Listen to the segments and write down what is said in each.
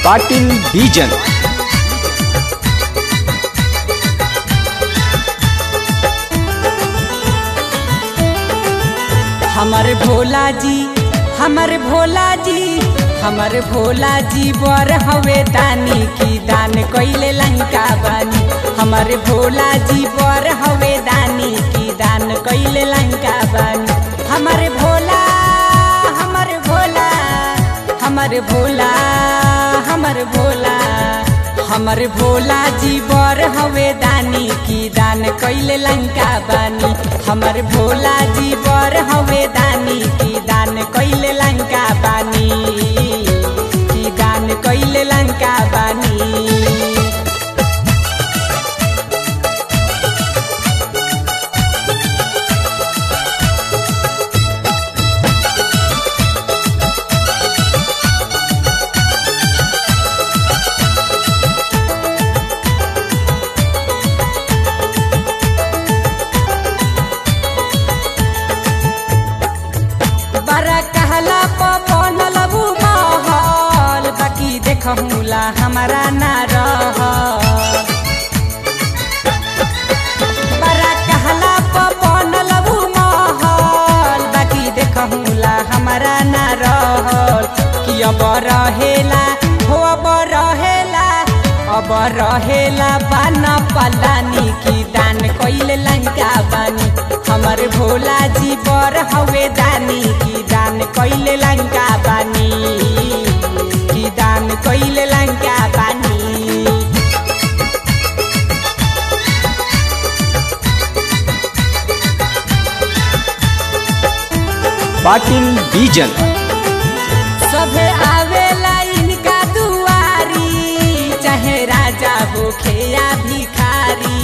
ಪಾಟೀಲ್ ಬೀಜನ್ हमर भोला जी हमर भोला जी हमर भोला जी बर हवे दानी की दान कइले लंका बानी हमर भोला जी बर हवे दानी की दान कइले लंका बानी हमर भोला हमर भोला हमर भोला हमर भोला हमर भोला जी बर हवे दानी की दान कइले लंका बानी हमर भोला जी बर हवे दानी की दान कइले लंका बानी की दान कइले लंका बानी बड़ा कहला बनल उ महल बाकी देखहुला हमारा ना रह बड़ा कहला बनल उ महल बाकी देखहुला हमारा ना रहल कि अब रहेला हो अब रहेला अब रहेला बाना पलानी की दान कइले लंका बानी हमर भोला जी बर हवे दानी की दान कइले लंका बानी की दान कइले लंका बानी ಪಾಟೀಲ್ ಬೀಜನ್ सभे आवेला इनका दुआरी चाहे राजा होखे या भिखारी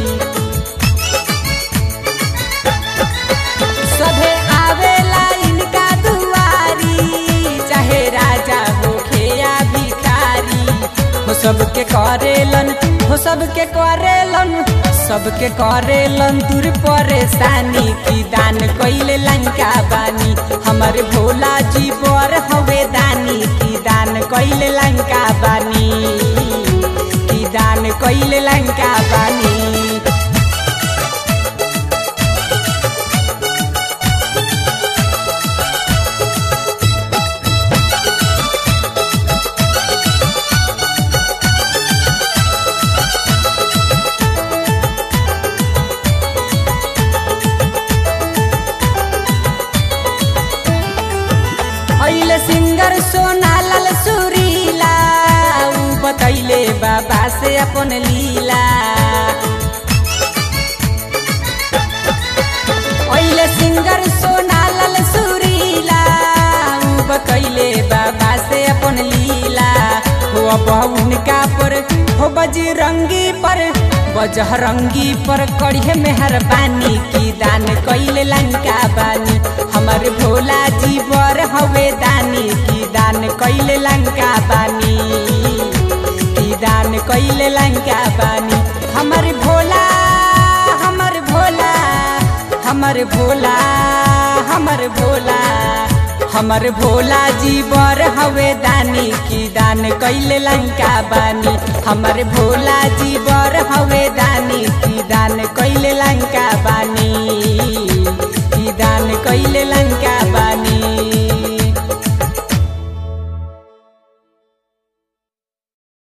सभे आवेला इनका दुआरी चाहे राजा होखे या भिखारी हो सबके करेलन हो सबके करेलन सबके करेलन दूर परेशानी की दान कइले लंका बानी हमर भोला जी बर हवे दानी की दान कइले लंका बानी की दान कइले लंका बानी अहिले सिंगर सोनालाल सुरीला ऊ बतैले बाबा से अपन लीला अहिले सिंगर सोनालाल सुरीला ऊ बतैले बाबा से अपन लीला हो अब उनका पर हो बजरंगी पर बजरंगी पर करिए मेहरबानी की दान कइले लंका बानी हमर भोला जी बर हवे दानी की दान कइले लंका बानी की दान कइले लंका बानी हमर भोला हमर भोला हमर भोला हमर भोला हमर भोला जी बर हवे दानी की दान कइले लंका बानी हमर भोला जी बर हवे दानी की दान कइले लंका बानी की दान कइले लंका